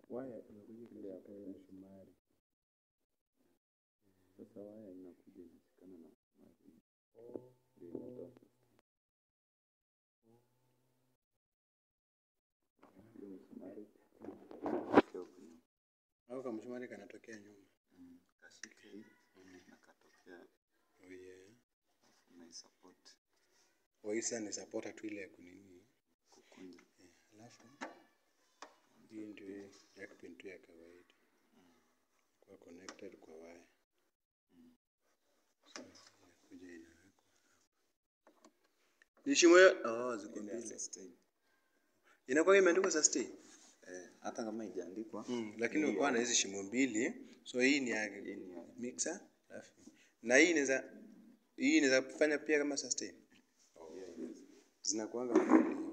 waya imekuja ikashika hiyo msumari. Sasa waya inakuja inashikana na msumari. Ndio inatoa hiyo msumari. Inatokea huku nyuma. Au kama msumari kanatokea nyuma. Mm, Kashika hii na katokea Oh yeah. unaisupport Oh, hii sasa ni supporter tu ile ya kunini. kukunja. Eh, Alafu hii ndio hii jack pin tu ya kawaida. Kwa connected kwa waya. So inakuja inawekwa hapa. Ni shimo ya oh, ziko Ile ya mbili. sustain. Inakuwa imeandikwa sustain. Eh, hata kama haijaandikwa Mm, lakini uko na hizi shimo mbili. So hii ni ya hii ni ya mixer. Alafu na hii inaweza hii inaweza kufanya pia kama sustain. hiyo inaweza. Zinakuanga mbili.